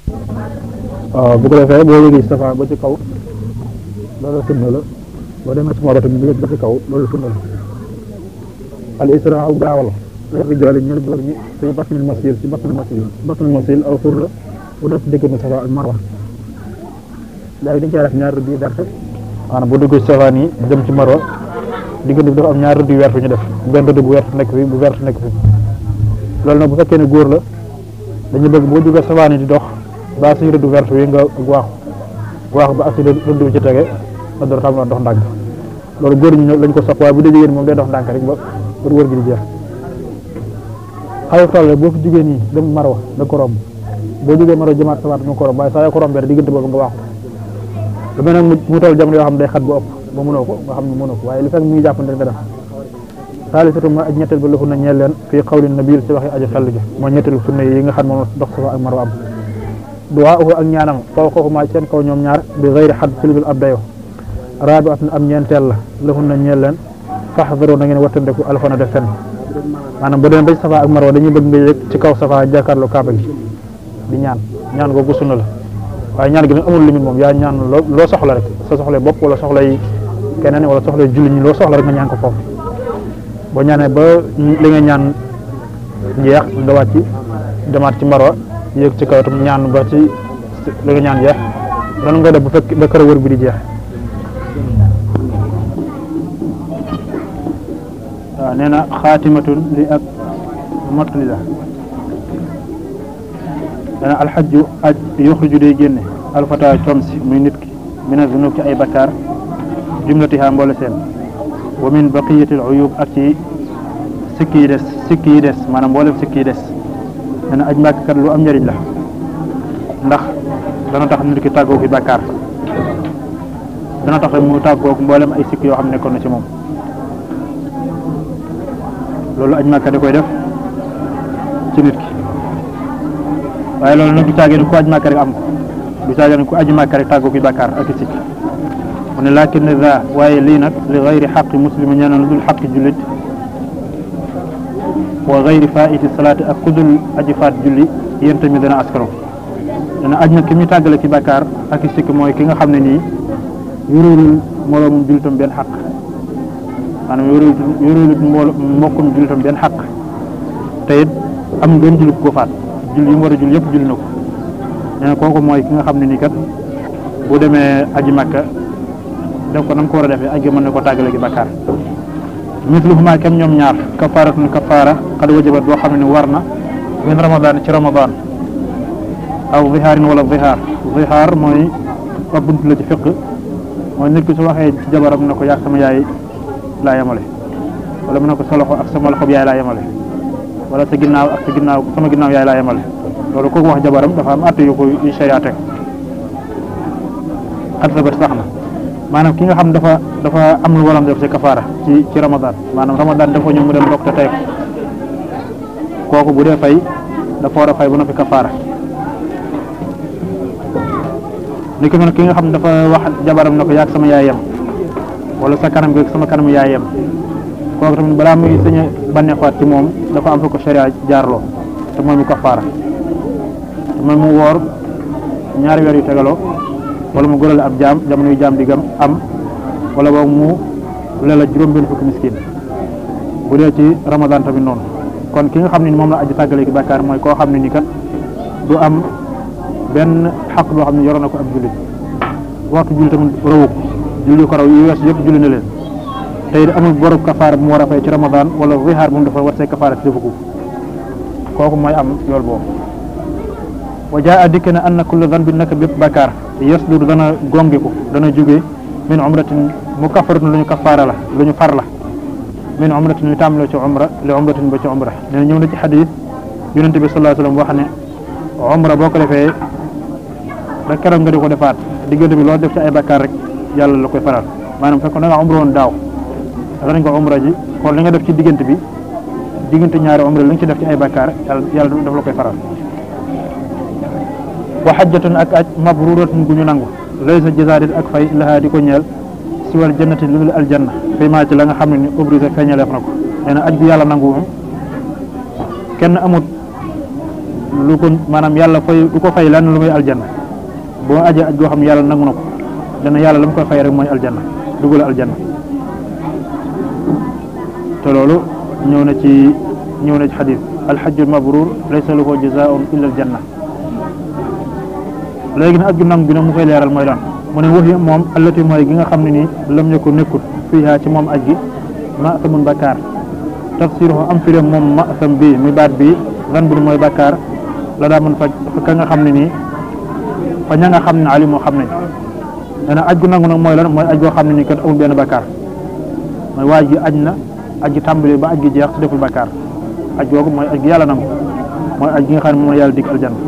waaw bu ko defee boo yëgee ci safa ba ci kaw loolu sunna la boo demee ci marwa tamit ba ci kaw loolu sunna la al isra aw gaawal rijaali ñeel góor ñi fi batnil masil ci batnil masil batnil masil aw xur la bu def diggante safa ak marwa léegi dañ cee def ñaar rëdd yi darte maanaam bu dugg ci safa nii jëm ci marwa diggante bi dafa am ñaar rëdd yu wert ñu def benn rëdd bu wert nekk fi bu wert nekk fi loolu nag bu fekkee ne góor la dañu bëgg boo jógee safa nii di dox baa suñu rëdd vert wi nga waaxu waaxu ba ak si rëdd bi ci tege nga door xam dox ndànk loolu góor ñi lañ ko sopp waaye bu dee jigéen moom day dox ndànk rek ba ba wër gi di jeex xaw toll boo fi jugee nii dem marwa da ko romb boo jógee marwa jëmaat sawaat nga ko romb waaye saa yoo ko rombee rek diggante boobu nga waaxu lu mel nag mu toll jamono yoo xam ne day xat bu ëpp ba mënoo ko nga xam ne mënoo ko waaye li fekk mi ngi jàppante rek nga def saalisatu ma aj ñetteel ba lafu na ñeel leen fii xawli nabil si waxi aji xell ji mooy ñetteelu sunna yi nga xam moom dox safa ak marwa am duwaa uhu ak ñaanam faw xooxumaa seen kaw ñoom ñaar bi xëyri xad ci ludul ab dayo raabi at am ñeenteel la lafu na ñeel leen faxdaro na ngeen wattandeku alfana def fen maanaam bu demee ba ci safa ak marwa dañuy bëgg nga yëg ci kaw safa jàkkaarloo kaaba gi di ñaan ñaan googu sunna la waaye ñaan gi nag amul limite moom yaa ñaan loo loo soxla rek sa soxla bopp wala soxla yi keneen wala soxla yi julli ñi loo soxla rek nga ñaan ko foofu boo ñaanee ba li nga ñaan jeex nga wàcc demaat ci marwa yéeg ci kaw tam ñaan ba ci li nga ñaan jeex loolu nga def bu fekk ba kër wër bi di jeex waaw nee na xaatimatun li ak mottali la nee na alxajju aj yuxriju day génne alfata comsi muy nit ki mina zunub ci ay bakkaar jumlatiha mboole seen wa min baqiyatil uyub ak ci sikki yi des sikki yi des maanaam mboolem sikki yi des nee na aj màkk kat lu am njëriñ la ndax dana tax nit ki tàggoo ki bàkkaar dana tax mu tàggoo mboolem ay sikk yoo xam ne nekkoon na ci moom loolu aj màkk da koy def ci nit ki waaye loolu nag du caagee ku aj màkk rek am ko du caagee ku aj màkk rek tàggoo ki bàkkaar ak i sikk mu ne lakin za waaye lii nag li gayri xaqi muslimi ñeena lu dul xaqi jullit wa gayri faiti salaati ak kudul aji faat julli yéen tamit dana askaro dana aj nag ki muy tàggale ci bàkkaar ak i sikk mooy ki nga xam ne nii yorulul moroomum jullitam benn xaq maanaam yorul yorulul mbool mbokkum jullitam benn xaq te it am benn julli ko faat julli yi mu war a julli yëpp julli na ko nee na kooku mooy ki nga xam ne nii kat bu demee aji makka def ko nam ko war a defee aj ga mën na ko tàggale gi bàkkaar misluhuma kem ñoom ñaar kafaratun kafaara xad wajabat boo xam ne war na min ramadan ci ramadan aw zihaarin wala zihaar zihaar mooy ab bunt la ci fiq mooy nit ki su waxee ci jabaram na ko yaag sama yaay laa yemale wala mu ne ko sa loxo ak sama loxo yaay laa yemale wala sa ginnaaw ak sa ginnaaw sama ginnaaw yaay laa yemale loolu kooku wax jabaram dafa am atte yu ko yu sharia teg xat sa bët sax na maanaam ki nga xam dafa dafa am lu waram def ci kafaara ci ci ramadan maanaam ramadan dafa ñëw mu dem dog te tey kooku bu dee fay dafa war a fay ba noppi kafaara ni ki man ki nga xam dafa wax jabaram na ko yaag sama yaay yem wala sa kanam gi sama kanam yaay yem kooku tamit balaa muy sañ a bànneexaat ci moom dafa am fa ko sharia jaarloo te mooy mu kafaara te mooy mu woor ñaari weer yu tegaloo wala mu gorale ab jaam jamono yu jaam di gam am wala boog mu lela juróom benn fukki miskin bu dee ci ramadan tamit noonu kon ki nga xam ne ni moom la aji tàggale ki bàkkaar mooy koo xam ne ni kat du am benn xaq boo xam ne yoroon na ko ab jullit waxtu julli tamit rawu ko julli ko raw yu wees yëpp julli na leen tey amul borob kafaara bu mu war a fay ci ramadan wala zihaar bu mu dafa war see kafaara ci defu ko kooku mooy am yool boobu wa jaa dikk na anna kulla zanbin naka bépp bàkkaar yasdur dana gongiku dana jóge min umratin mu kafaratun lu ñu kafaara la lu ñu far la min umratin ñu tàmbalee ci umra li umratin ba ci umra nee na ñëw na ci xadis yonente bi sallallahu alayhi wasallam wax ne umra boo ko defee ba keroog nga di ko defaat diggante bi loo def ci ay bàkkaar rek yàlla la koy faral maanaam fekk da nga umra woon daaw dafa nañ ko umra ji kon li nga def ci diggante bi diggante ñaari umra li nga ci def ci ay bàkkaar yàlla yàlla daf la koy faral wa xajjatun ak aj mabruratun gu ñu nangu laysa jazaarit ak fay lahaa di ko ñeel si wal jannati lu dul aljanna fay maa ci la nga xam ne ni obligé feeñaleef na ko nee na aj bi yàlla nangu moom kenn amut lu ko maanaam yàlla fay du ko fay lenn lu muy aljanna boo ajee aj goo xam ne yàlla nangu na ko dana yàlla la mu koy fay rek mooy aljanna dugal aljanna te loolu ñëw na ci ñëw na ci xadis alxajjul mabrur laysa lahu jazaun illa aljanna léegi nag aj gu nangu bi nag mu koy leeral mooy lan mu ne waxi moom allati mooy gi nga xam ne nii lam ñu ko nekkut fiihaa ci moom aj gi ma samun bakkaar tafsiruhu am firéem moom ma sam bii mi baat bii lan bu mooy bakkaar la daa mën fa fa ka nga xam ne nii fa ña nga xam ne ali moo xam nañ nee na aj gu nangu nag mooy lan mooy aj goo xam ne nii kat amul benn bakkaar mooy waaj gi aj na aj gi tàmbali ba aj gi jeex te deful bakkaar aj googu mooy aj gi yàlla nangu mooy aj gi nga xam ne moom la yàlla dig aljanna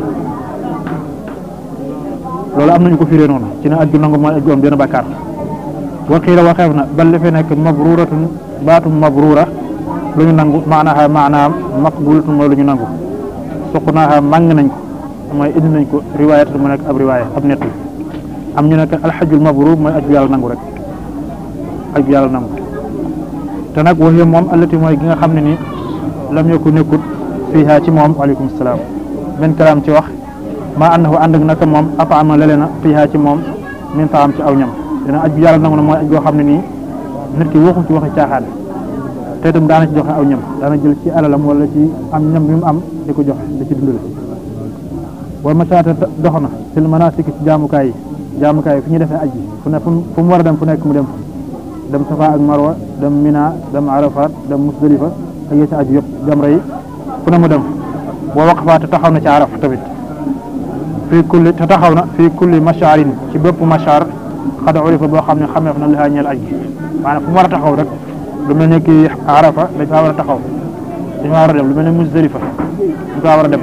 loolu am nañu ko firee noonu ci ne aj gu nangu mooy aj gu am benn bakkaar waxiila waxeef na bal li fi nekk mabruratun baatum mabrura lu ñu nangu maanaha maanaam maqbulatun mooy lu ñu nangu suqnaaha màng nañ ko mooy indi nañ ko riwaayat mu nekk ab riwaaya ab nett am ñu nekk alxajul mabrur mooy aj gu yàlla nangu rek aj gu yàlla nangu te nag waxee moom allati mooy gi nga xam ne ni lam yokku nekkut fiiha ci moom waaleykum salaam benn kalaam ci wax maa ànd fa ànd ak naka moom afaama lele na fiiha ci moom min taam ci aw ñam dina aj gu yàlla nangu na mooy aj goo xam ne nii nit ki waxu ci waxi caaxaan te itam daana ci joxe aw ñam daana jël ci alalam wala ci am ñam bi mu am di ko joxe di ci dundale wala masaata dox na fil manasik ci jaamukaay yi jaamukaay yi fi ñu defee aj yi fu ne fu mu war a dem fu nekk mu dem fa dem safa ak marwa dem mina dem arafat dem musdalifa ak yee ci aju yëpp jamra yi fu ne mu dem boo waqfaa te taxaw na ci araf tamit fii kulli te taxaw na fii kulli mashaarin ci bépp mashaar xada urifa boo xam ne xameef na lihaa ñeel aj gi maanaam fu mu war a taxaw rek lu mel ne ki arafa dañ faa war a taxaw dañ faa war a dem lu mel ne musdalifa dañ faa war a dem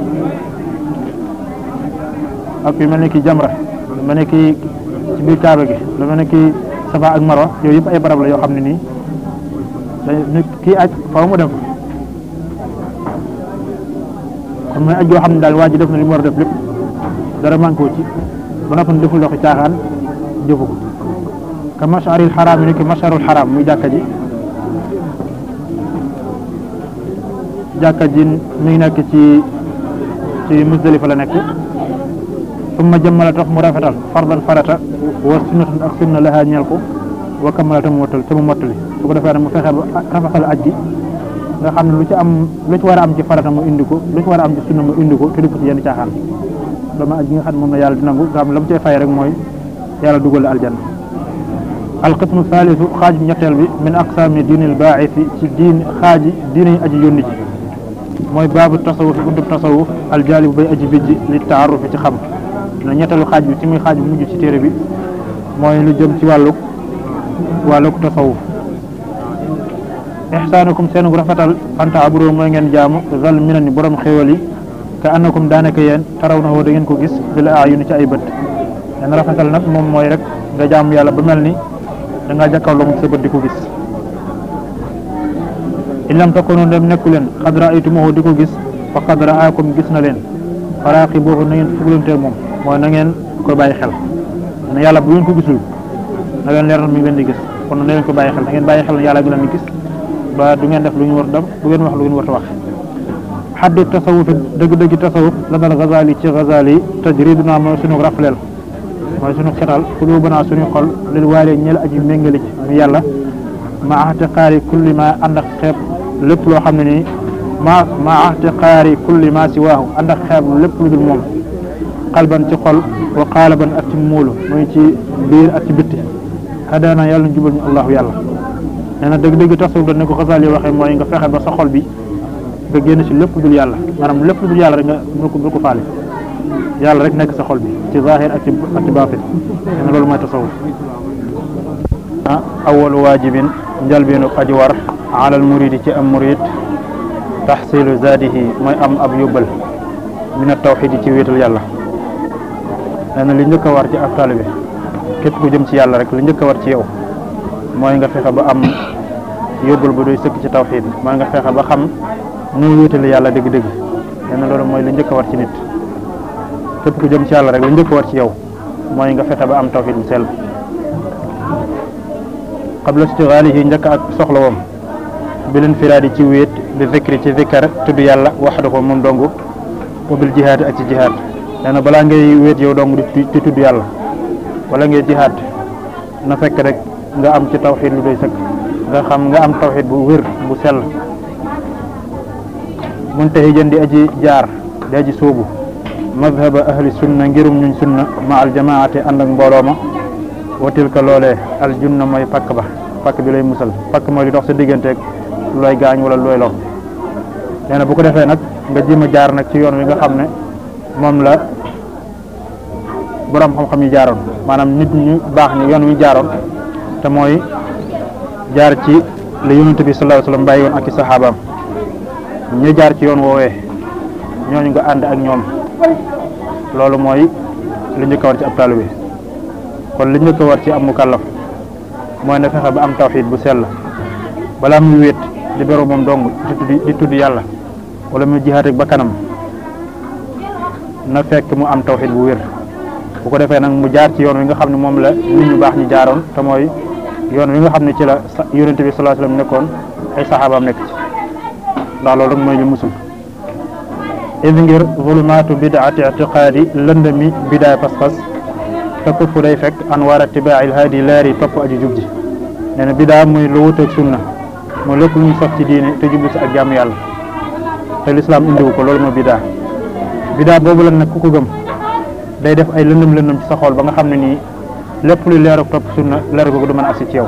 ak yu mel ne ki jamra lu mel ne ki ci biir kaaba gi lu mel ne ki safa ak marwa yooyu yëpp ay barab la yoo xam ne nii dañ kii aj faaw mu dem fa kon mooy aj yoo xam ne daal waa ji def na li mu war a def lépp dara manqué wu ci ba noppi deful doxi caaxaan jëfu ko ka masharil xaraam yi ni ki masharul xaraam muy jàkka ji jàkka ji mi ngi nekk ci ci musdalifa la nekk summa jëmmala tax mu rafetal fardan farata wa sunnatun ak sunna laha ñeel ko wa kammala te mu mottali te mu mottali su ko defee nag mu fexe ba rafetal aj gi nga xam ne lu ci am lu ci war a am ci farata mu indi ko lu ci war a am ci sunna mu indi ko te du ko ci yenn caaxaan dama aj gi nga xam ne moom la yàlla di nangu nga xam ne la mu cay fay rek mooy yàlla dugal la aljanna alqismu thalithu xaaj ñetteel bi min aqsaami diinil baaxisi ci diin xaaji diine yi aji yónni ji mooy baabu tasawuf buntu tasawuf aljaalibu bay aji bijji li taarufi ci xam na ñetteelu xaaj bi ci muy xaaj bu mujj ci téere bi mooy lu jëm ci wàlluk wàlluk tasawuf ixsaanukum seen rafetal anta aburo mooy ngeen jaamu zal mina ni borom xéwal yi ka annakum daanaka yéen taraw na woo da ngeen ko gis bi la ayuni ci ay bët leen rafetal nag moom mooy rek nga jaamu yàlla ba mel ni da ngaa jàkkaarloo mu sa bët di ko gis in lam takunu dem nekku leen xad raaytumuhu di ko gis fa qad raakum gis na leen faraaxi boobu na ngeen fuglanteeg moom mooy na ngeen koy bàyyi xel ne yàlla bu ngeen ko gisul na ngeen leer na mi ngi leen di gis kon na ngeen ko bàyyi xel na ngeen bàyyi xel yàlla gi leen di gis ba du ngeen def lu ñu war dem du ngeen wax lu ngeen war a wax xaddu tasawuf dëgg-dëgg tasawuf la dal Ghazali ci Ghazali tajriduna mooy sunu rafleel mooy sunu xetal xulubanaa suñu xol lil waale ñel aji méngali ci mu yàlla ma ahtiqaari kulli ma ànd ak xeeb lépp loo xam ne nii ma ma ahtiqaari kulli ma si waahu ànd ak xeeb lépp lu dul moom xalban ci xol wa qaalaban ak ci muulu muy ci biir ak ci bitti hadaana yàlla jubal ñu allahu yàlla nee na dëgg-dëgg tasawuf da ne ko Ghazali waxee mooy nga fexe ba sa xol bi nga génn ci lépp dul yàlla maanaam lépp dul yàlla rek nga bul ko bul ko faale yàlla rek nekk sa xol bi ci zahir ak ci ak ci baatin nee na loolu mooy tasawuf ah awalu waajibin njalbeenu aji war alal muridi ci am murid taxsilu zaadihi mooy am ab yóbbal min a tawxidi ci wéetal yàlla nee na li njëkk a war ci ab taalibe képp ku jëm ci yàlla rek li njëkk a war ci yow mooy nga fexe ba am yóbbal ba doy sëkk ci tawxid mooy nga fexe ba xam nu wéetale yàlla dëgg-dëgg nee na loolu mooy li njëkk a war ci nit képp ku jëm ci yàlla rek li njëkk a war ci yow mooy nga fexe ba am tawxid bu sell qabla istigaalihi njëkk ak soxla woom bi leen firaadi ci wéet bi zikri ci zikkar tudd yàlla waxda ko moom dongu wa bil jihaad ak ci jihaad nee na balaa ngay wéet yow dong di di tudd yàlla wala ngay jihaad na fekk rek nga am ci tawxiid lu doy sëkk nga xam nga am tawxiid bu wér bu sell muntahijan di aji jaar di aji sóobu madhaba ahli sunna ngirum ñuñ sunna ma al jamaate ànd ak mbooloo ma wa tilka loolee al junna mooy pakk ba pakk bi lay musal pakk mooy li dox sa digganteeg looy gaañ wala looy lor nee na bu ko defee nag nga jéem a jaar nag ci yoon wi nga xam ne moom la borom xam-xam yi jaaroon maanaam nit ñu baax ñi yoon wi jaaroon te mooy jaar ci la yonent bi sallallahu alayhi wasallam bàyyi woon ak i saxaabaam ñu jaar ci yoon woowee ñooñu nga ànd ak ñoom loolu mooy li njëkk a war ci ab taalibe kon li njëkk a war ci am mukallaf mooy na fexe ba am tawxiid bu sell balaa muy wéet di beru moom dong di tudd di tudd yàlla wala muy jihaat ak ba kanam na fekk mu am tawxiid bu wér bu ko defee nag mu jaar ci yoon wi nga xam ne moom la nit ñu baax ñi jaaroon te mooy yoon wi nga xam ne ci la yonente bi sallallahu alayhi wasallam nekkoon ay saxaabaam nekk ci ndax loolu rek mooy li musul id ngir zulumaatu bidaati itiqaadi lëndami bidaay pas-pas te kuffu day fekk an war atibaail haadi leer yi topp aji jub ji nee na bidaa muy lu wuteeg sunna mooy lépp lu ñu sof ci diine te jublu si ak jàmm yàlla te lislaam indiwu ko loolu mooy bidaa bidaa boobu la nag ku ko gëm day def ay lëndëm lëndëm ci sa xol ba nga xam ne nii lépp lu leer ak topp sunna leer googu du mën a agsi ci yow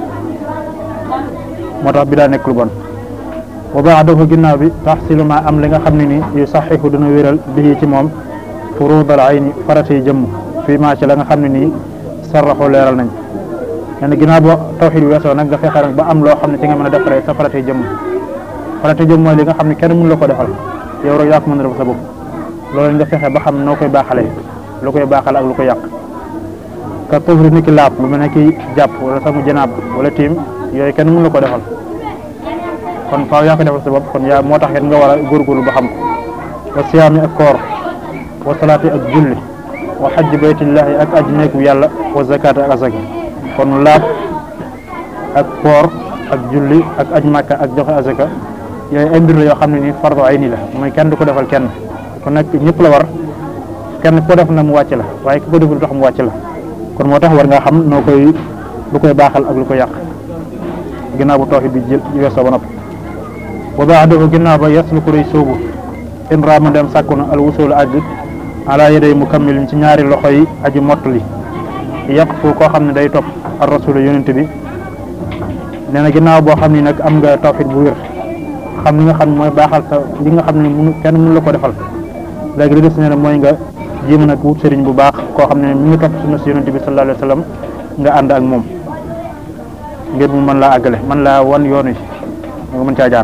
moo tax bidaa nekk lu bon wa baadahu ginnaaw bi taxsilu ma am li nga xam ne nii yu saxihu dina wéral bi ci moom furudal ayni faratay jëmm fii maa ci la nga xam ne nii sarraxu leeral nañ nee na ginnaaw boo tawxiid bi weesoo nag nga fexe nag ba am loo xam ne ci nga mën a defaree sa faratay jëmm faratay jëmm mooy li nga xam ne kenn mënu la ko defal yow rek yaa ko mën a def sa bopp loolu nga fexe ba xam noo koy baaxalee lu koy baaxal ak lu ko yàq ka tufri ni ki laab lu mel ne ki jàpp wala samu janaab wala tiim yooyu kenn mënu la ko defal kon faaw yaa ko defal sa bopp kon yaa moo tax it nga war a góorgóorlu ba xam ko wa siyaami ak koor wa salaati ak julli wa xajj baytillahi ak aj neeku yàlla wa zakaati ak azaka kon laab ak koor ak julli ak aj màkka ak joxe azaka yooyu ay mbir la yoo xam ne ni fardu ayni la mooy kenn du ko defal kenn ku nekk ñëpp la war kenn ko def na mu wàcc la waaye ku ko deful tax mu wàcc la kon moo tax war nga xam noo koy lu koy baaxal ak lu ko yàq ginnaaw bu tawhid bi jël weesoo ba noppi wa baadahu ginnaaw ba yaslu ko day sóobu in raama dem sàkku na al wusul àgg ala yaday mukammilin ci ñaari loxo yi aji mottali yàq fu koo xam ne day topp ar rasul yonent bi nee na ginnaaw boo xam ni nag am nga tawhid bu wér xam li nga xam ne mooy baaxal sa li nga xam ne munu kenn mënu la ko defal léegi li des nee na mooy nga jéem nag wut sëriñ bu baax koo xam ne mi ngi topp sunna si yonent bi sallallahu alayhi wa sallam nga ànd ak moom ngir mu mën laa àggale mën laa wan yoon wi nga mën caa jaar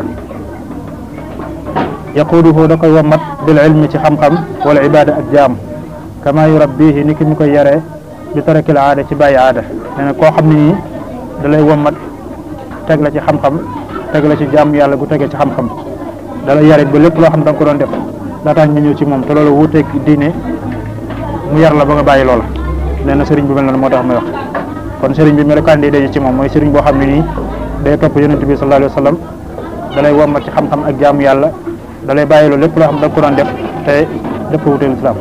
yaquuduhu da koy wammat bil ilmi ci xam-xam wala ibada ak jaam kama yurabbihi ni ki mu koy yaree bi tarakil aada ci bàyyi aada nee na koo xam ne nii da lay wammat teg la ci xam-xam teg la ci jaam yàlla gu tegee ci xam-xam da lay yare ba lépp loo xam da nga ko doon def laataa nga ñëw ci moom te loolu wuuteeg diine mu yar la ba nga bàyyi loola nee na sëriñ bi mel noonu moo tax may wax kon sëriñ bi melokaan day daje ci moom mooy sëriñ boo xam ne nii day topp yonent bi sallallahu alayhi wa sallam da lay wommat ci xam-xam ak jaamu yàlla da lay bàyyi loolu lépp loo xam da nga ko doon def te def ko wuuteeg islam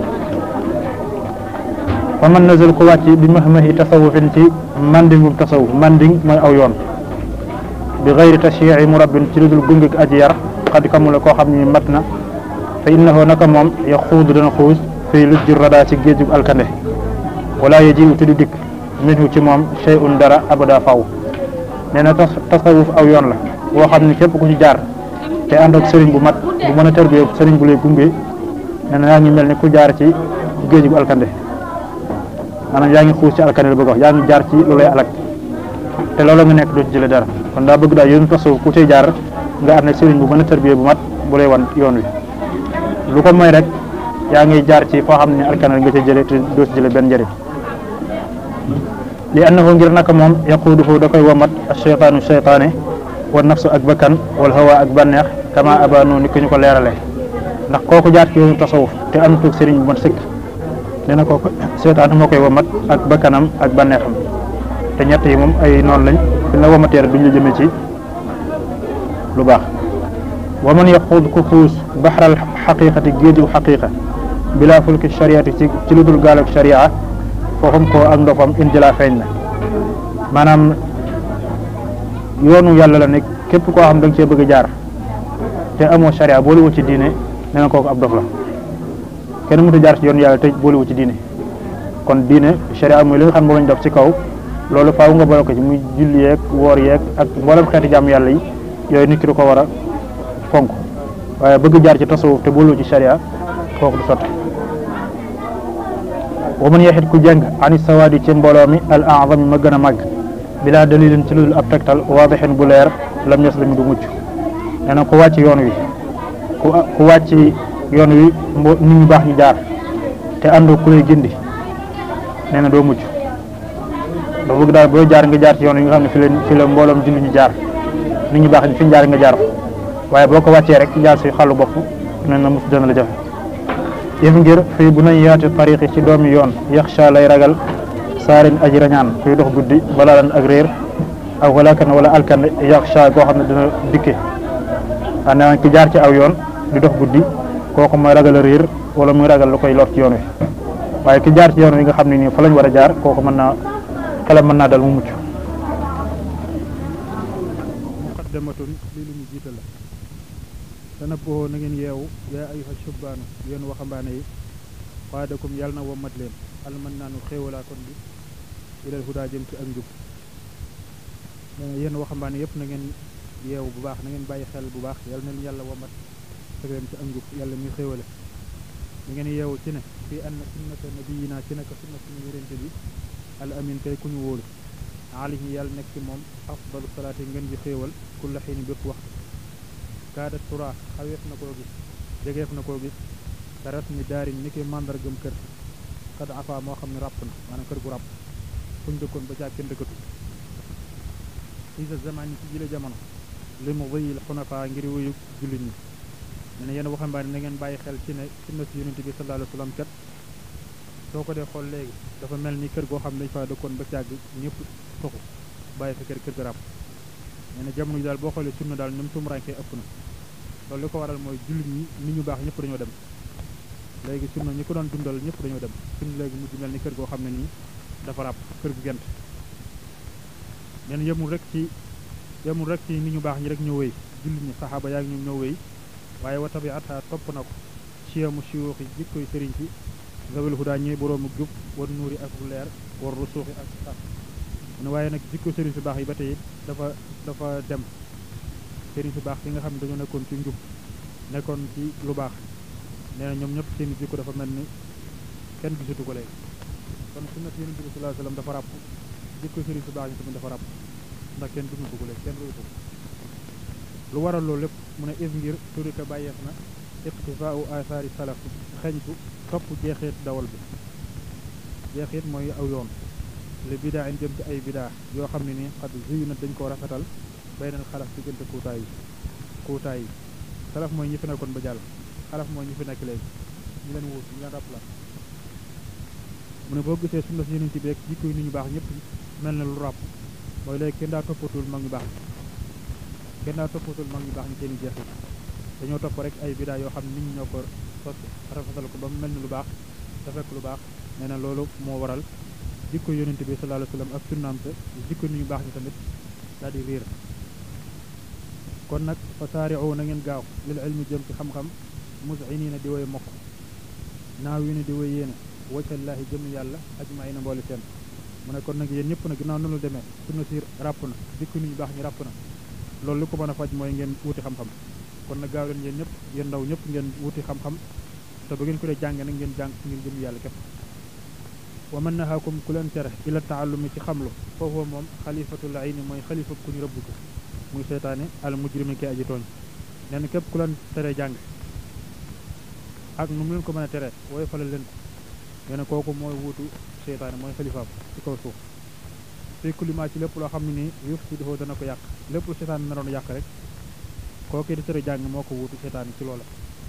fa man nazal ko wàcc bi mahmahi tasawufin ci mandingum tasawuf manding mooy aw yoon bi gayri tashyi'i murabbin ci lu dul gunge ak aji yar xad kamula koo xam ni mat na fa innahu naka moom ya xuudu dana xuus fii lu jur radaa ci géejug alkande wala ye ji te du dikk minhu ci moom shay'un dara abada faw nee na tasawuf aw yoon la boo xam ne képp ku ci jaar te ànd ak sëriñ bu mat bu mën a tarbiyee sëriñ bu lay gunge nee na yaa ngi mel ni ku jaar ci géejug alkande maanaam yaa ngi xuus ci alkande la bëgg wax yaa ngi jaar ci lu lay alak te loolu nga nekk doo ci jële dara kon daa bëgg daal yoonu tasawuf ku cay jaar nga ànd ak sëriñ bu mën a tarbiyee bu mat bu lay wan yoon wi lu ko mooy rek yaa ngi jaar ci foo xam ne alkane nga ca jële te doo ci jële benn njëriñ li annahu ngir naka moom yaquuduhu da koy womat cheytaanu cheytaane wa nafsu ak bakkan wal hawa ak bànneex kama abano ni ko ñu ko leerale ndax kooku jaar ci yoonu tasawuf te am tuug sëriñ bu mat sëkk nee na kooku cheytaane moo koy womat ak bakkanam ak bànneexam te ñett yi moom ay noonu lañ fi la womatee rek duñ la jëmee ci lu baax wa man yaxuud ku xuus baxral xaqiqati géeju xaqiqa bila fulki shariati ci ci lu dul gaal ak sharia fooxum ko ak ndofam injila feeñ na maanaam yoonu yàlla la nekk képp koo xam da nga cee bëgg a jaar te amoo sharia boolu wu ci diine nee na kooku ab dof la kenn mënut a jaar ci yoonu yàlla te boolu wu ci diine kon diine sharia muy li nga xam moo lañ def ci kaw loolu faaw nga boole ko ci muy julli yeeg woor yeeg ak mboolem xeeti jàmm yàlla yi yooyu nit ki du ko war a fonk waaye bëgg jaar ci tasawuf te boolu ci sharia kooku du sotti wa man yaxit ku jàng ani sawaadi ci mbooloo mi al azami ma gën a màgg bilaa dalilin ci lu dul ab tegtal waadixin bu leer lam yaslimi du mucc nee na ku wàcc yoon wi ku ku wàcc yoon wi mbo nit ñu baax ñu jaar te àndoo ku lay gindi nee na doo mucc dafa bëgg daal booy jaar nga jaar ci yoon wi nga xam ne fi la fi la mbooloom julli ñu jaar nit ñu baax ñi fi ñu jaar nga jaar waaye boo ko wàccee rek jaar si xàllu bopp nee na mucc dana la jafe yëf ngir fii bu nañ yaati tariqi ci doomi yoon yaxsha lay ragal saarin aji rañaan kuy dox guddi balaa lan ak réer aw walakan wala alkan yaxsha goo xam ne dina dikke a nee ki jaar ci aw yoon di dox guddi kooku mooy ragal a réer wala muy ragal lu koy lor ci yoon wi waaye ki jaar ci yoon wi nga xam ne nii fa lañ war a jaar kooku mën naa xelam mën naa dal mu mucc muqaddamatun lii lu mu jiital la tanabboo na ngeen yeewu yaa ayuha shubbaanu yéen waxambaane yi qaadakum yàlla na wommat leen alman naanu xéewalaa kon bi ilal hudaa jëm ci ak njub yéen waxambaane yëpp na ngeen yeewu bu baax na ngeen bàyyi xel bu baax yàlla na leen yàlla wommat teg leen ci ak njub yàlla muy xéewale na ngeen yeewu ci ne fii ann sunnata nabiyina ci naka sunna suñu yérente bi al amin kay ku ñu wóolu alayhi yàlla nekk ci moom afdalu salaati ngeen ji xéewal kulla xiini bépp waxtu kaada tura xaweef na koo gis jegeef na koo gis te rasmi daarin ni ki màndargam kër xad afa moo xam ne ràpp na maanaam kër gu ràpp fuñ dëkkoon ba caag kenn dëkkatu isa zamani ci jile jamono li mu wëyil xunafa ngir wuyu jullit ñi ne ne yéen waxambaane na ngeen bàyyi xel ci ne sunna si yonent bi sallallahu alayhi wa sallam kat soo ko dee xool léegi dafa mel ni kër goo xam ne dañ fa dëkkoon ba caag ñëpp toxu bàyyi fa kër kër gu ràpp nee na jamono ji daal boo xoolee sunna daal ñoom tumurankee ëpp na loolu li ko waral mooy jullit ñi nit ñu baax ñëpp dañoo dem léegi sunna ñi ko doon dundal ñëpp dañoo dem sunna léegi mujj mel ni kër goo xam ne nii dafa ràpp kër gu gent nen yemul rek ci yemul rek ci nit ñu baax ñi rek ñoo wéy jullit ñi saxaaba yaa ngi ñoom ñoo wéy waaye wa tabiata topp na ko siyamu siyuuxi jikkoy sëriñ ci zawel hudaa ñi boroomu jub war nuuri ak bu leer war rusuuxi ak sax ne waaye nag jikko sëriñ si baax yi ba tey dafa dafa dem sëriñ si baax yi nga xam ne dañoo nekkoon ci njub nekkoon ci lu baax nee na ñoom ñëpp seen jikko dafa mel ni kenn gisatu ko léegi kon sunnat yonent bi sallallahu alayhi wasallam dafa ràpp jikko sëriñ si baax yi tamit dafa ràpp ndax kenn dundatu ko léegi kenn royutu ko lu waral loolu lépp mu ne is ngir turika bàyyeef na iqtifaau athari salaf xeñtu topp jeexeet dawal bi jeexeet mooy aw yoon li bidaa in jëm ci ay bidaa yoo xam ne ni xad zuyu na dañ koo rafetal baynal xalaf diggante kuutaay yi kuutaay yi salaf mooy ñi fi nekkoon ba jàll xalaf mooy ñi fi nekk léegi ñu leen wuut ñu leen rappla mu ne boo gisee sunna si yonent bi rek jikko yi nit ñu baax ñëpp mel na lu ràpp mooy léegi kenn daa toppatul mag ñu baax ñi kenn daa toppatul mag ñu baax ñi seen i jeexit dañoo topp rek ay bidaa yoo xam ne nit ñi ñoo ko sos rafetal ko ba mu mel ni lu baax te fekk lu baax nee na loolu moo waral jikko yonent bi sallallahu alayhi wa sallam ak sunnaam te jikko nit ñu baax ñi tamit daal di riir kon nag fa saari'u na ngeen gaaw lil ilmi jëm ci xam-xam mus'iniina di woy mokk naaw yu ne di woy yéene wajhallaahi jëm yàlla ajma'iina mboole seen mu ne kon nag yéen ñëpp nag ginnaaw noonu demee sunna si ràpp na jikko nit ñu baax ñi ràpp na loolu li ko mën a faj mooy ngeen wuti xam-xam kon nag gaaw leen yéen ñëpp yéen ndaw ñëpp ngeen wuti xam-xam te ba ngeen ko dee jàng nag ngeen jàng ngir jëm yàlla képp wa man nahaakum ku leen tere ila taallumi ci xamlu foofu moom xalifatul ayni mooy xalifa ku ñu rëbb ko muy seytaane al mujrimi kay aji tooñ nee na képp ku leen tere jàng ak nu mu leen ko mën a tere wooy falal leen ko nee na kooku mooy wuutu seytaane mooy xalifaam ci kaw suuf fii kulima ci lépp loo xam ne nii yuf si difoo dana ko yàq lépp lu seytaane naroon yàq rek kooku di tere jàng moo ko wuutu seytaane ci loola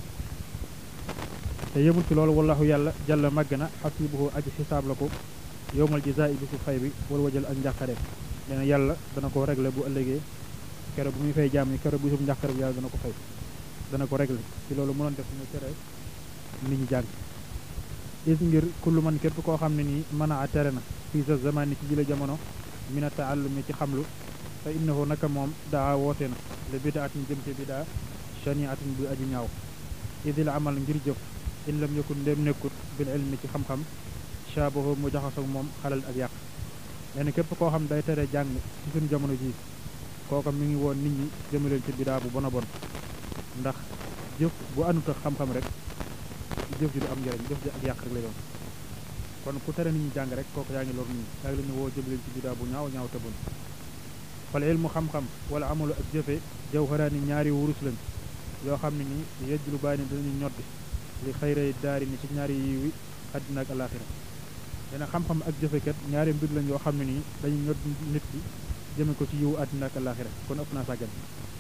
te yëmul ci loolu wallahu yàlla jàlla màgg na xasibuhu aji xisaab la ko yowmal jazaa'i bi su fay bi wal wajal ak njàqare nee na yàlla dana ko réglé bu ëllëgee kero bu muy fay jaam ñi kero bu bisum njàqare bi yàlla dana ko fay dana ko régler ci loolu mënoon def mu tere nit ñi jàng is ngir kullu man képp koo xam ne nii mën a tere na fii sa zamani ci jële jamono mina taallumi ci xamlu fa innahu naka moom daa woote na le bidaatin jëm ci bidaa shaniatin bu aji ñaaw idil amal ngir jëf in lam yakun ndéem nekkut bil ilmi ci xam-xam shaabahu mu jaxasoog moom xalal ak yàq nee na képp koo xam day tere jàng ci suñu jamono ji kooka mi ngi woon nit ñi jëmaleen ci bidaa bu bon a bon ndax jëf bu anut ak xam-xam rek jëf ji du am njëriñ jëf ji ak yàq rek lay doon kon ku tere nit ñi jàng rek kooku yaa ngi lor nit ñi yaa ngi leen woo jëmaleen ci bidaa bu ñaaw ñaaw te bon fal ilmu xam-xam wala amalu ak jëfe jawharaani ñaari wurus lañ yoo xam ne nii yejj lu bàyyi ne dinañu ñoddi li xayray daari ni ci ñaari yiwi àddina ak alaxira dina xam-xam ak jëfekat ñaari mbir lañ yoo xam ne nii dañu ñod nit ki jëme ko ci yiwu àddina ak alaxira kon ëpp naa sàggan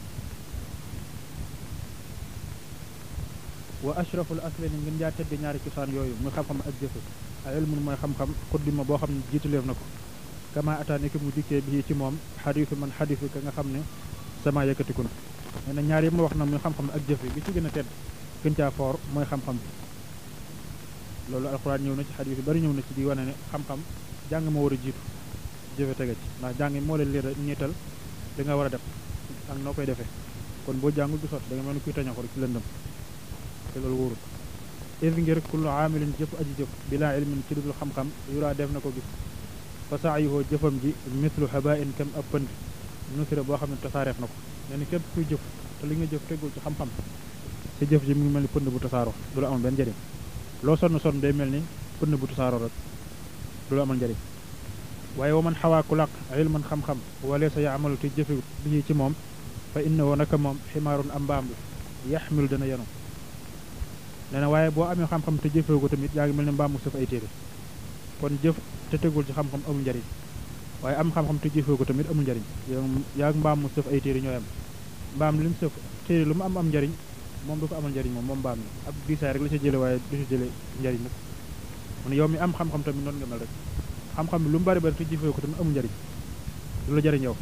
wa ashraful aslani ngeen jaa tedde ñaari cosaan yooyu muy xam-xam ak jëfe a ilmun mooy xam-xam xuddima boo xam ne jiituleef na ko kama ataani ki mu dikkee bii ci moom xadiisu man xadiisu ka nga xam ne sama yëkkatiku na nee na ñaar yi ma wax na muy xam-xam ak jëfe bi ci gën a tedd gën caa foor mooy xam-xam bi loolu alxuraan ñëw na ci xadiis yu bari ñëw na ci di wane ne xam-xam jàng moo war a jiitu jëfe tege ci ndax jàng moo leen leer niital li nga war a def ak noo koy defee kon boo jàngul du sotti da nga mel ni kuy taña ko rek ci lëndëm te loolu wóorul is ngir kullu aamilin jëf aji jëf bilaa ilmin ci dudul xam-xam yuraa def na ko gis fa saayuhoo jëfam ji mislu habain kam ab pënd nusira boo xam ne tasaareef na ko nee na képp kuy jëf te li nga jëf tegul ci xam-xam si jëf ji mu ngi mel ni pënd bu tasaaroo du la amal benn njëriñ loo sonn sonn day mel ni pënd bu tasaaroo rek du la amal njëriñ waaye wa man xawaa ku làq ilman xam-xam wala sa yaamalu te jëfewut bi ci moom fa innahu naka moom ximaarun am mbaam la yaxmilu dana yenu nee na waaye boo amee xam-xam te jëfewu ko tamit yaa ngi mel ni mbaam mu sëf ay téere kon jëf te tegul ci xam-xam amul njëriñ waaye am xam-xam te jëfewu ko tamit amul njëriñ yaa ngi mbaam mu sëf ay téere ñooy am mbaam li mu sëf téere lu mu am am njëriñ moom du ko amal njëriñ moom moom mbaam mi ab diisaay rek la ci jële waaye du ci jële njëriñ nag mu ne yow mi am xam-xam tamit noonu nga mel rek xam-xam bi lu mu bari bari te jëfewu ko tamit amul njëriñ du la jëriñ yow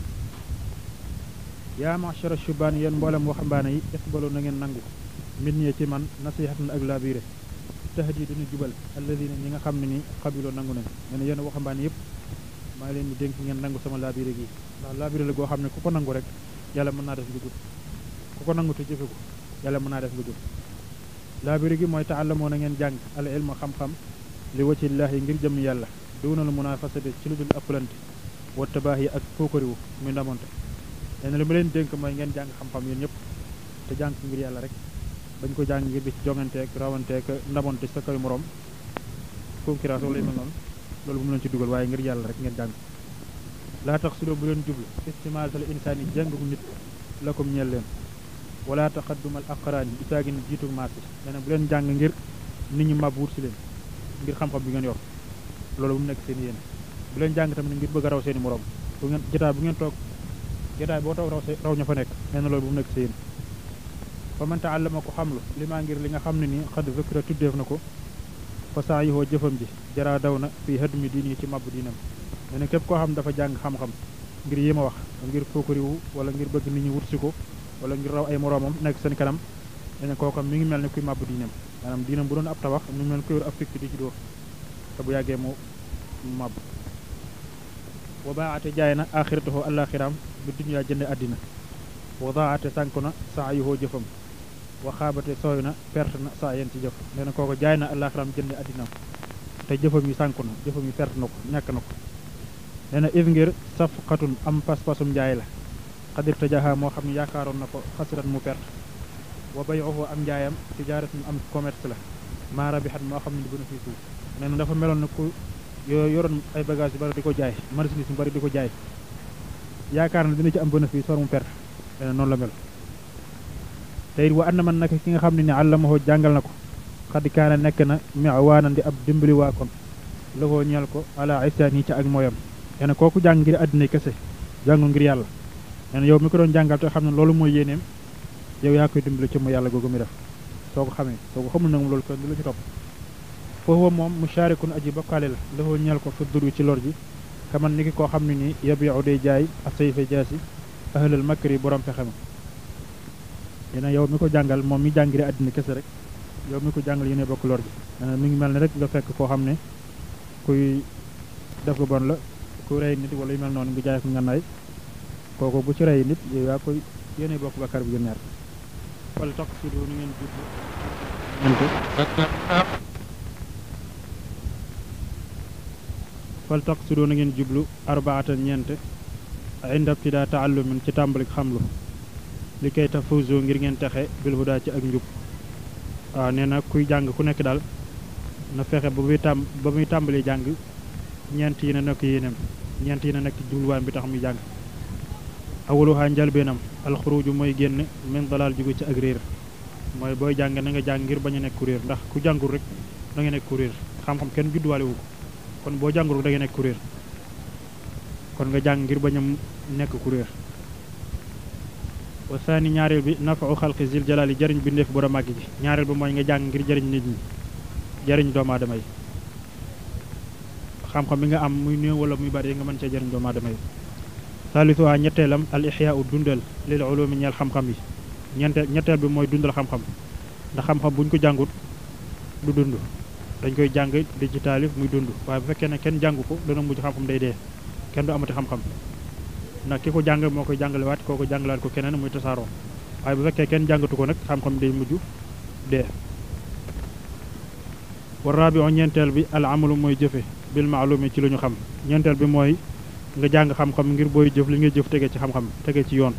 yaa machara shubaan yéen mboolem waxambaane yi iqbalu na ngeen nangu mit ñee ci man nasihatan ak labiré tahdi duñu jubal alladina ñi nga xam ne ni xabiloo nangu nañ ne ne yéen waxambaane yëpp maa ngi leen di dénk ngeen nangu sama labiré gi ndax labiré la goo xam ne ku ko nangu rek yàlla mën naa def nga jub ku ko nangu te jëfe ko yàlla mën naa def nga jub labiré gi mooy taallamoo na ngeen jàng al ilma xam-xam li wacillaahi ngir jëm yàlla duunal munafasati ci lu dul ëppalante wa tabaax yi ak fookariwu muy ndamonte nee na li ma leen dénk mooy ngeen jàng xam-xam yéen ñëpp te jàng ngir yàlla rek bañ ko jàng ngir di ci jonganteeg rawanteeg ndamonte sa kaw morom concurrence wala yu mel noonu loolu bu mu leen ci dugal waaye ngir yàlla rek ngeen jàng laa tax su bu leen jublu istimaasal insaan yi jàngu nit lakum ñeel leen wala taqaddumal aqraan yi isaagi ni jiitu maas yi nee na bu leen jàng ngir nit ñi mab wut si leen ngir xam-xam bi ngeen yor loolu bu mu nekk seen yéen bu leen jàng tamit ngir bëgg a raw seen i morom bu ngeen jotaay bu ngeen toog jotaay boo toog raw raw ña fa nekk nee na loolu bu mu nekk seen fa man taallama ko xamlu li maa ngir li nga xam ne nii xad zikra tuddeef na ko fa saa yihoo jëfam ji jaraa daw na fii hëdd mi diini ci mabbu diinam nee na képp koo xam dafa jàng xam-xam ngir yi ma wax ngir fookariwu wala ngir bëgg nit ñi wut si ko wala ngir raw ay moroomam nekk seen kanam nee na kooka mi ngi mel ne kuy mabbu diinam maanaam diinam bu doon ab tabax mi ngi mel ne kuy yor ab fikk di ci dóor te bu yàggee mu mab wa baaate jaay na axiratahu alaxiraam bi dunya jënde àddina wa daate sànku na saa yuhoo jëfam wa xaabate sooy na perte na saa yeen ci jëf nee na kooko jaay na alaxiraam jënde àddinaam te jëfam yi sànku na jëfam yi perte na ko ñàkk na ko nee na is ngir safqatun am pas-pasum njaay la xadir tajaha moo xam ne yaakaaroon na ko xasiran mu perte wa bayuhu am njaayam tijaaratun am commerce la maa rabixat moo xam ne di bénéfice wu nee na dafa meloon na ku yoo yoroon ay bagage yu bari di ko jaay marchandise yu bari di ko jaay yaakaar na dina ci am bénéfice war mu perte nee na noonu la mel te it wa anna man naka ki nga xam ne ni àllamaho jàngal na ko xad kaana nekk na miwaanan di ab dimbali waa kon la koo ñeel ko ala isaan yi ca ak mooyam nee na kooku jàng ngir àddina kese jàngul ngir yàlla nee na yow mi ko doon jàngal te xam ne loolu mooy yéeneem yow yaa koy dimbali ci mu yàlla googu mi def soo ko xamee soo ko xamul nag moom loolu kenn du la ci topp foofu moom musharikun aji bokkaale la la ñeel ko fi dur ci lor ji kaman ni ki koo xam ne nii yabiu day jaay ak sayfa jaasi ahlal makri borom pexe ma yéen yow mi ko jàngal moom mi jàngire àddina kese rek yow mi ko jàngal yéen bokk lor ji mi ngi mel ne rek nga fekk koo xam ne kuy def lu bon la ku rey nit wala yu mel noonu nga jaay ko ngànnaay kooku bu ci rey nit yow yaa koy yéen bokk bakkar bi gën ñaar wala toq si du ni ngeen jublu fal toq si du na ngeen jublu arbaatan ñeent inda ibtidaa taallumin ci tàmbalik xamlu li kay tafuzu ngir ngeen texe bil hudaa ci ak njub waaw nee na kuy jàng ku nekk daal na fexe ba muy tàm ba muy tàmbali jàng ñeent yi na nekk yéenam ñeent yi na nekk jubluwaayam bi tax muy jàng awaluhaa njalbeenam alxuruju mooy génn min dalal jóge ci ak réer mooy booy jàng na nga jàng ngir bañ a nekk ku réer ndax ku jàngul rek da nga nekk ku réer xam-xam kenn judduwaale wu ko kon boo jàngul da nga nekk ku réer kon nga jàng ngir bañ a nekk ku réer wa saani ñaareel bi nafau xalqi zil jalaali jëriñ bi ndeef borom màgg gi ñaareel bi mooy nga jàng ngir jëriñ nit ñi jëriñ doomu aadama yi xam-xam bi nga am muy néew wala muy bari nga mën cee jëriñ doomu aadama yi salisuha ñetteelam al ixyaau dundal lil ulumi ñeel xam-xam yi ñeente ñetteel bi mooy dundal xam-xam ndax xam-xam bu ñu ko jàngut du dund dañ koy jàng di ci taalif muy dund waaye bu fekkee ne kenn jàngu ko dana mujj xam-xam day dee kenn du amati xam-xam ndax ki ko jàng moo koy jàngalewaat koo ko jàngalaat ko keneen muy tasaaroo waaye bu fekkee kenn jàngatu ko nag xam-xam day mujj dee wa rabiu ñeenteel bi al amalu mooy jëfe bil maalumi ci lu ñu xam ñeenteel bi mooy nga jàng xam-xam ngir booy jëf li nga jëf tege ci xam-xam tege ci yoon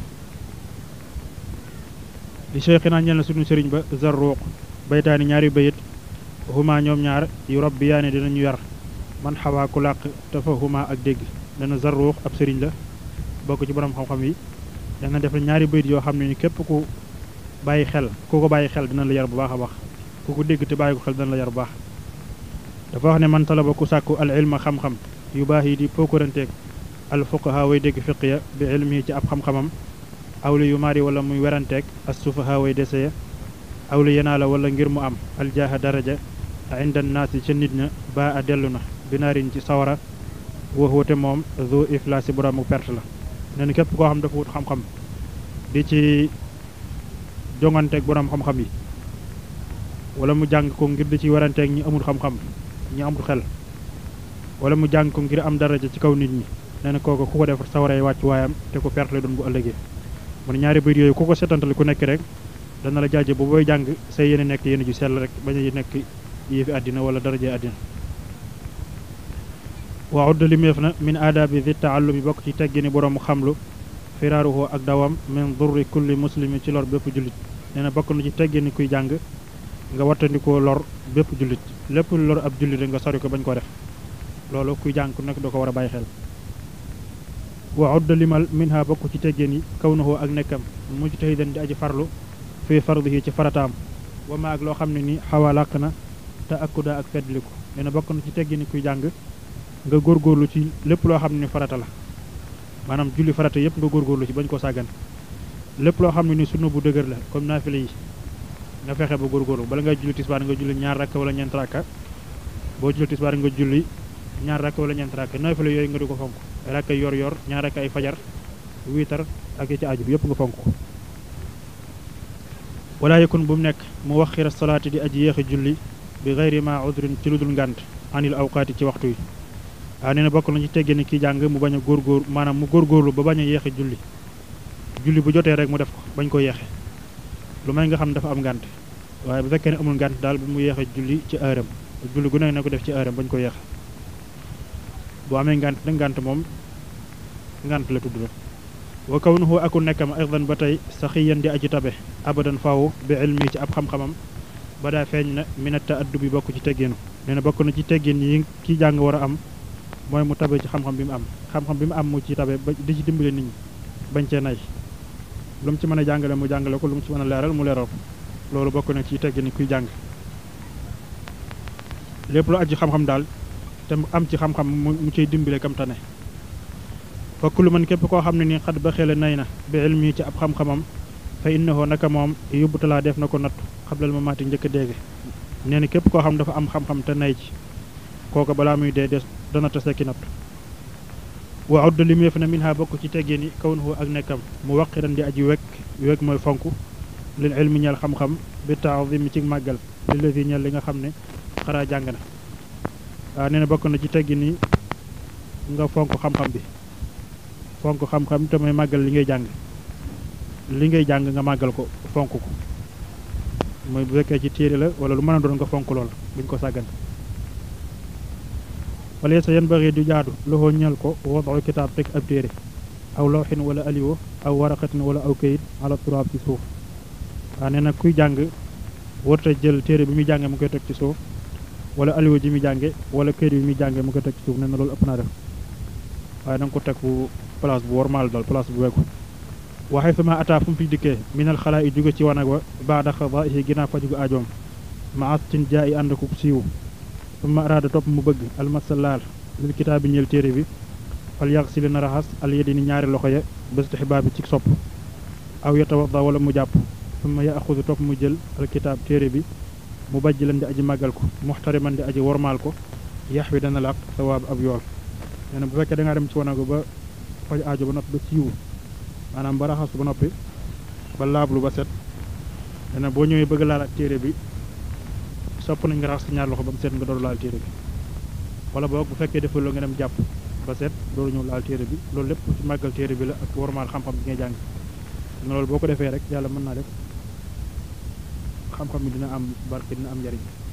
li cheikhina ñel na suñu sëriñ ba zarruq baytaani ñaari bayit huma ñoom ñaar yu rabbi yaane dinañu yar man xawaa ku làq dafa huma ak dégg dana zarruq ab sëriñ la bokk ci borom xam-xam yi dana def ñaari bayit yoo xam ne ni képp ku bàyyi xel ku ko bàyyi xel dina la yar bu baax a baax ku ko dégg te bàyyi ko xel dina la yar bu baax dafa wax ne man talaba ku sàkku al ilma xam-xam yu baax yi di pokkuranteeg al fuqaha way dégg fiq ya bi ilmi ci ab xam-xamam awli yu mari wala muy weranteeg as sufaha way dese ya awli yenaa la wala ngir mu am aljaaha daraja inda naasi ca nit ña ba a dellu na binaarin ci sawara wax wate moom zo iflaasi boroomu perte la nee na képp koo xam dafa wut xam-xam di ci jonganteeg borom xam-xam yi wala mu jàng ko ngir di ci weranteeg ñi amul xam-xam ñi amul xel wala mu jàng ko ngir am daraja ci kaw nit ñi nee na kooku ku ko def sawaray wàcc waayam te ko perte la doon bu ëllëgee mu ne ñaari bayit yooyu ku ko setantali ku nekk rek dana la jaaje bu booy jàng say yéene nekk yéene ju sell rek bañ a nekk yëfi àddina wala daraje àddina wa udda limeef na min aadaabi di taallumi bokk ci teggini boroomu xamlu firaaruhu ak dawam min durri kulli muslimi ci lor bépp jullit nee na bokk na ci teggini kuy jàng nga wattandikoo lor bépp jullit lépp lor ab jullit rek nga sori ko bañ ko def loolu kuy jàng ku nekk doo ko war a bàyyi xel wa udda limal minha bokk ci teggin yi kawnuhu ak nekkam mujtahidan di aji farlu fii fardihi ci farataam wa ma ak loo xam ne ni xawa làq na te akkuda ak feddliku nee na bokk na ci teggin yi kuy jàng nga góorgóorlu ci lépp loo xam ne farata la maanaam julli farata yépp nga góorgóorlu ci bañ ko sàggan lépp loo xam ne ni sunna bu dëgër la comme naafile yi nga fexe ba góorgóorlu bala ngay julli tisbaar nga julli ñaar rakka wala ñeent rakka boo julli tisbaar nga julli ñaar rakka wala ñeent rakka naafile yooyu nga di ko fonk rakka yor yor ñaar rakka ay fajar wiitar ak yi ci aju bi yépp nga fonk ko wala yakun bu mu nekk mu wax xira salaati di aji yéexi julli bi gayri ma udrin ci lu dul ngànt anil awqaati ci waxtu yi waaw nee na bokk na ci tegge ni kii jàng mu bañ a góorgóor maanaam mu góorgóorlu ba bañ a yeexe julli julli bu jotee rek mu def ko bañ ko yeexe lu may nga xam dafa am ngànt waaye bu fekkee ne amul ngànt daal bu mu yeexe julli ci heure am julli gu nekk na ko def ci heure am bañ ko yeexe bu amee ngànt nag ngànt moom ngànt la tudd la wa kawnuhu aku nekkam aydan ba tey saxiyan di aji tabe abadan faaw bi ilmi ci ab xam-xamam ba daa feeñ na minata addu bi bokk ci tegginu nee na bokk na ci teggin yi kii jàng war a am mooy mu tabe ci xam-xam bi mu am xam-xam bi mu am mu ci tabe ba di ci dimbale nit ñi bañ cee nay lu mu ci mën a jàngale mu jàngale ko lu mu ci mën a leeral mu leeral ko loolu bokk na ci teggin kuy jàng lépp lu aju xam-xam daal te mu am ci xam-xam mu ciy dimbale kam tane fokk lu man képp koo xam ne ni xat ba xele nay na bi ilmi ci ab xam-xamam fa innahu naka moom yóbbutalaa def na ko nattu xablal ma maati njëkk a déege nee na képp koo xam dafa am xam-xam te nay ci kooku balaa muy dee des dana tase ki nattu wa udd limeef na min ha bokk ci teggin yi kawnuhu ak nekkam mu waqiran di aji wekk wekk mooy fonk lil ilmi ñeel xam-xam bi taazimi ci màggal li la fi ñeel li nga xam ne xaraa jàng na waaw nee na bokk na ci teggi ni nga fonk xam-xam bi fonk xam-xam te mooy màggal li ngay jàng li ngay jàng nga màggal ko fonk ko mooy bu fekkee ci téere la wala lu mën a doon nga fonk lool buñ ko sàggan wala sa yan bëri du jaadu loxoo ñeel ko wadu kitaab teg ab téere aw lawxin wala aliwo aw waraqatin wala aw kayit ala turaab ci suuf waaw nee na kuy jàng warta jël téere bi muy jànge mu koy teg ci suuf wala aliwo ji muy jànge wala kayit bi muy jànge mu koy teg ci suuf nee na loolu ëpp naa def waaye da nga ko teg fu place bu wormaal dal place bu wekku waxee sama ataa fu mu fi dikkee minal xalaa yi jóge ci wanag wa baada xadaihi ginnaaw fajugu ajoom ma astin jaa yi ànd ko siiw suma araada topp mu bëgg almasalaal lil kitaab bi ñeel téere bi fal yax si na raxas al yedi ni ñaari loxo ya bastixbaab bi ci sopp aw yatawadda wala mu jàpp suma ya axudu topp mu jël al kitaab téere bi mu bajj lan di aji màggal ko muxtariman di aji wormaal ko yax wi dana laq sawaab ab yool nee na bu fekkee da ngaa dem ci wanago ba faj aajo ba noppi ba siiwu maanaam ba raxasu ba noppi ba laablu ba set nee na boo ñëwee bëgg laal ak téere bi sopp nañ nga raxas ñaar loxo ba mu set nga door laal téere bi wala boog bu fekkee deful la nga dem jàpp ba set dooru ñëw laal téere bi loolu lépp ci màggal téere bi la ak wormaal xam-xam bi ngay jàng nga loolu boo ko defee rek yàlla mën naa def xam-xam bi dina am barke dina am njariñ